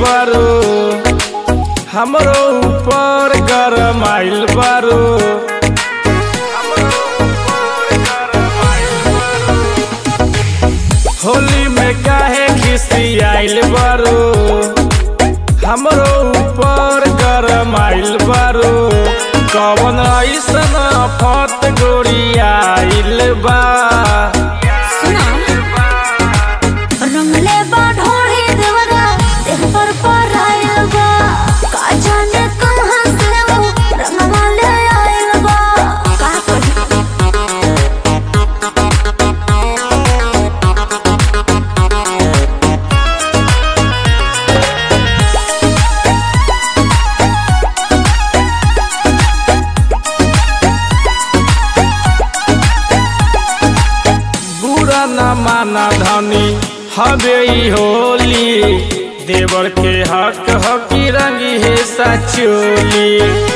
बारू हमरो ऊपर गरम आइल बारू होली में काहे खिसी आइल बारू हमरो ऊपर गरम आइल बारू कवन ऐसन फत गोरी आइल बा रंगले बा ढोढ़ी देवरा देह पर पराइल बा का जाने कहाँ से वो रंगवा ले आइल बा का कही बुरा न माना धनी हबे ई होली देवर के हक हकी रंगी है सचोली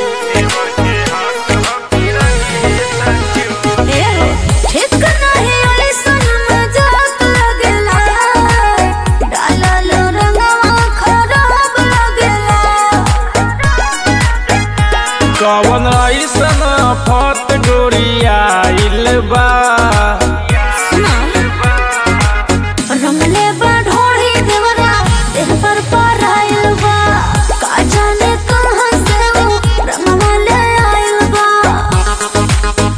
ए हो ठीक नहीं ऐसन मजाक लगेला डालल रंगवा खराब लगेला कवन ऐसन फत गोरी आइल बा रंगले बा ढोढ़ी देवरा देह पर पराइल बा का जाने कहाँ से वो रंगवा ले आइल बा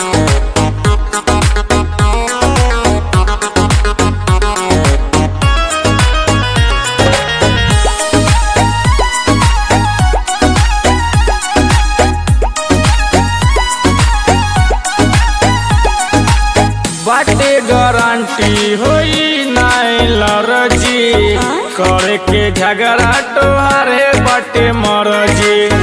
बाटे गारंटी होई नाई लरजी करे के झगड़ा तोहारे बाटे मरजी